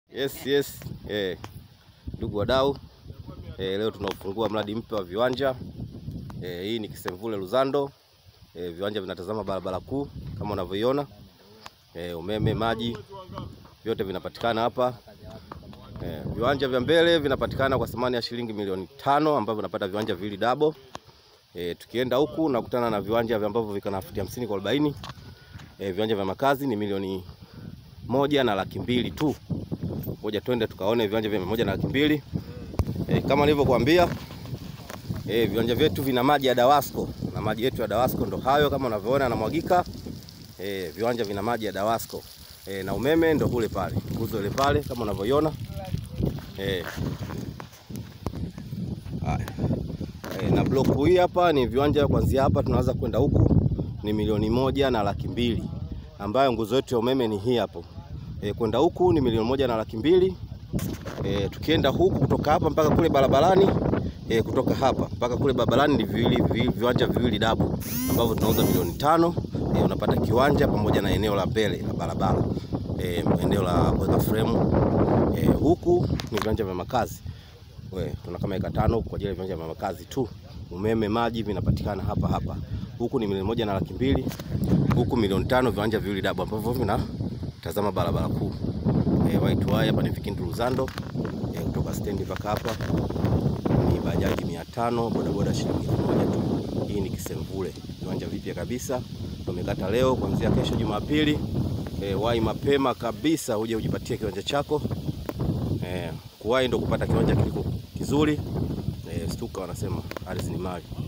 Yes, yes. Eh, ndugu wadau eh, leo tunaufungua mradi mpya wa viwanja eh, hii ni Kisemvule Luzando eh, viwanja vinatazama barabara kuu kama unavyoiona eh, umeme, maji vyote vinapatikana hapa eh, viwanja vya mbele vinapatikana kwa thamani ya shilingi milioni tano ambavyo unapata viwanja viwili double. Eh, tukienda huku nakutana na viwanja vya ambavyo viko na futi hamsini kwa arobaini. Eh, viwanja vya makazi ni milioni moja na laki mbili tu. Ngoja twende tukaone viwanja vya moja na laki mbili. E, kama nilivyokuambia e, viwanja vyetu vina maji ya Dawasco na maji yetu ya Dawasco ndo hayo kama unavyoona yanamwagika. E, viwanja vina maji ya Dawasco e, na umeme ndo kule pale nguzo ile pale kama unavyoiona e. Haya. E, na block hii hapa ni viwanja kuanzia hapa tunaanza kwenda huku ni milioni moja na laki mbili ambayo nguzo yetu ya umeme ni hii hapo. E, kwenda huku ni milioni moja na laki mbili. E, tukienda huku kutoka hapa mpaka kule barabarani e, kutoka hapa mpaka kule barabarani ni viwili, vi, viwanja viwili dabu ambavyo tunauza milioni tano. E, unapata kiwanja pamoja na eneo la mbele la barabara e, eneo la kuweka frame e, huku ni viwanja vya makazi we, tuna kama eka tano kwa ajili ya viwanja vya makazi tu. Umeme, maji vinapatikana hapa hapa. Huku ni milioni moja na laki mbili, huku milioni tano, viwanja viwili dabu ambavyo vinatazama barabara kuu. E, waitwaye hapa ni Vikindu Luzando e, kutoka stendi mpaka hapa ni bajaji mia tano, bodaboda shilingi elfu moja tu. Hii ni Kisemvule, viwanja vipya kabisa tumekata leo. Kuanzia kesho Jumapili e, wahi mapema kabisa uje ujipatie kiwanja chako e, kuwahi ndo kupata kiwanja kiliko kizuri e, stuka wanasema ardhi ni mali.